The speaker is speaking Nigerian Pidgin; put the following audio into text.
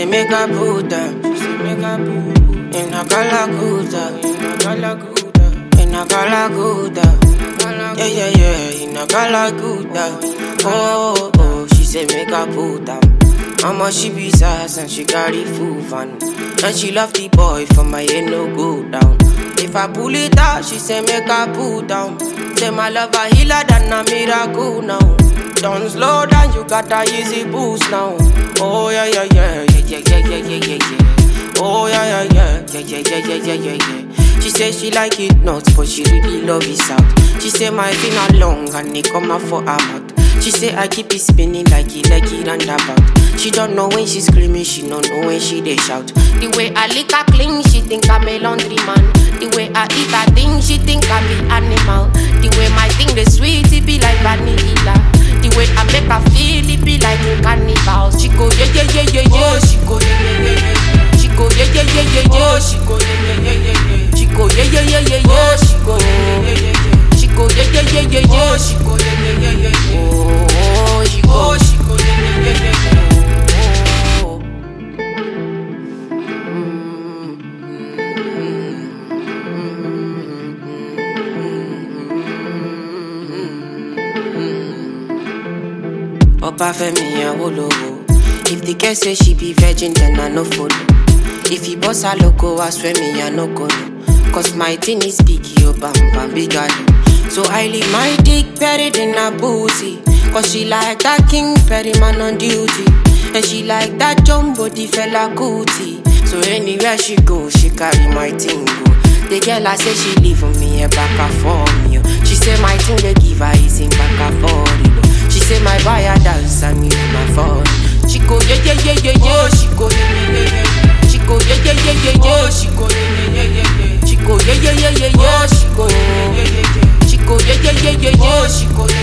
say make I put her. She say make I put in a galaguda, in a galaguda, in a galaguda. Yeah yeah yeah, in a galaguda. Oh oh, she say make I put her. Mama she be sass and she carry full van And she love the boy for my head no go down If I pull it out, she say make I pull down Say my love a healer than a miracle now Don't slow down, you got a easy boost now Oh yeah yeah yeah, yeah yeah yeah yeah yeah yeah yeah Oh yeah yeah yeah, yeah yeah yeah yeah yeah yeah yeah She say she like it nuts, but she really love it out She say my finger long and it come out for her mouth she say I keep it spinning like it, like it roundabout. She don't know when she screaming, she don't know when she they shout. The way I lick her clean, she think I'm a laundry man. The way I eat her thing, she think I'm an animal. The way my thing the sweet, it be like vanilla. The way I make her feel, it be like a carnival. She go yeah yeah yeah yeah yeah. She go yeah yeah yeah yeah. She go yeah yeah yeah yeah yeah. She go yeah yeah yeah yeah yeah. She go yeah yeah yeah yeah yeah. She go yeah yeah yeah yeah yeah. She go yeah yeah yeah yeah yeah. She go yeah yeah yeah yeah yeah. Oh, she go, she go yeah yeah yeah yeah yeah. Oh. Opa Femi Awolowo. If the girl say she be virgin, then I no follow. If he boss her loco, I swear me I no go no. Cause my thing is big, yo bam bam big galo. So I leave my dick buried in her booty. Cause she like that king Perry man on duty. And she like that jumbo the fella cootie. So anywhere she go, she carry my thing go. The girl I say she leave for me a back and for me. oh. She say my thing they give her is in back and for it. oh. She say my buyer dance and me with my phone. She go yeah yeah yeah yeah yeah. She go yeah yeah yeah yeah. yeah. She go yeah yeah yeah yeah yeah. She go yeah yeah yeah yeah yeah. She go yeah yeah yeah yeah yeah. She go yeah yeah yeah yeah yeah. She go yeah yeah yeah yeah yeah. She go